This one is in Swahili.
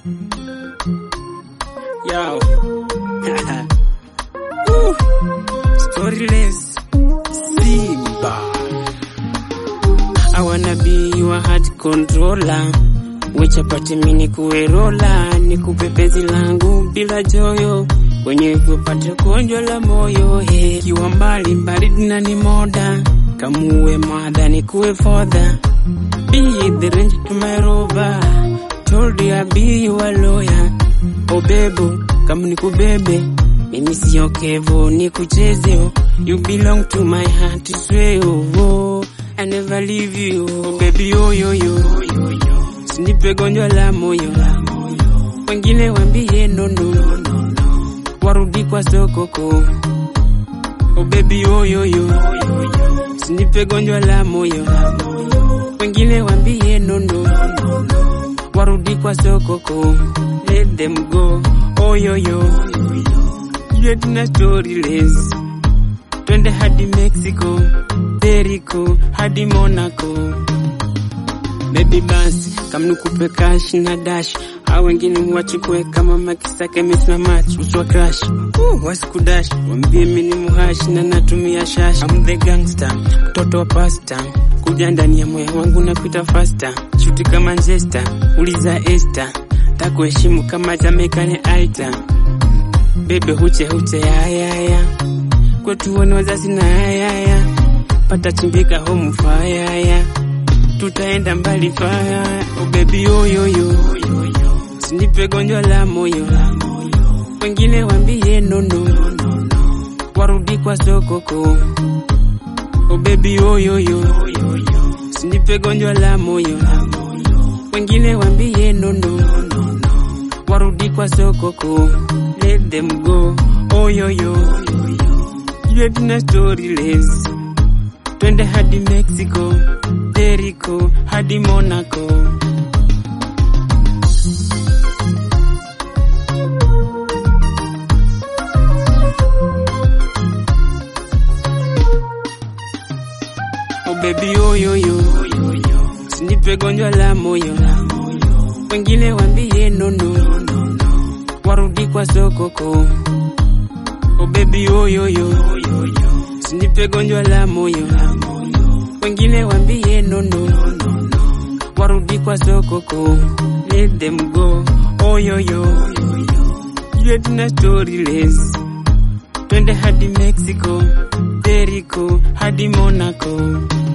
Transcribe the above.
Yo. Woo. Storyless Simba. I wanna be your heart controller. Wechapati mini kuerola, nikupe penzi langu bila joyo, wenye kupata konjo la moyo. He, kiwa mbali baridi na ni moda, kamuwe mada nikuwe fodha. Be the range to my rover, told you I be your lawyer. Oh bebo, kama nikubebe, mimi sio kevo, nikuchezeo. You belong to my heart, swear oh, oh. I never leave you, oh baby oh yo yo. Sinipe gonjwa la moyo, wengine wambie nono, warudi kwa sokoko. Oh baby oh yo yo. Sinipe gonjwa la moyo, wengine wambie nono, warudi kwa sokoko. Let them go, oh yo yo. Yet na storyless, twende hadi Mexico, Jericho hadi Monaco. Baby basi kama nikupe cash na dash au wengine muwachukue kama makisake mesna match uswa crash uh, wasikudash wambie mimi ni muhash na natumia shash I'm the gangster mtoto wa pasta kuja ndani ya moyo wangu na kuita faster shuti kama Manchester uliza Esther takuheshimu kama Jamaican aita bebe huche huche yayaya kwetu wana wazazi na yayaya pata chimbika home fire tutaenda mbali faya oh baby oh yo yo sinipe gonjwa la moyo wengine wambie nono warudi kwa sokoko oh baby oh yo yo sinipe gonjwa la moyo wengine wambie nono warudi kwa sokoko let them go oh yo yo yet na storyless twende hadi Mexico, Jericho hadi Monaco. Oh baby oh yo yo, sinipe gonjwa la moyo, wengine wambie nono, warudi kwa sokoko. Oh baby oh yo yo, sinipe gonjwa la moyo, wengine wambie nono, warudi kwa sokoko. Let them go, oh yo yo, yet na storyless, twende hadi Mexico, Jericho hadi Monaco.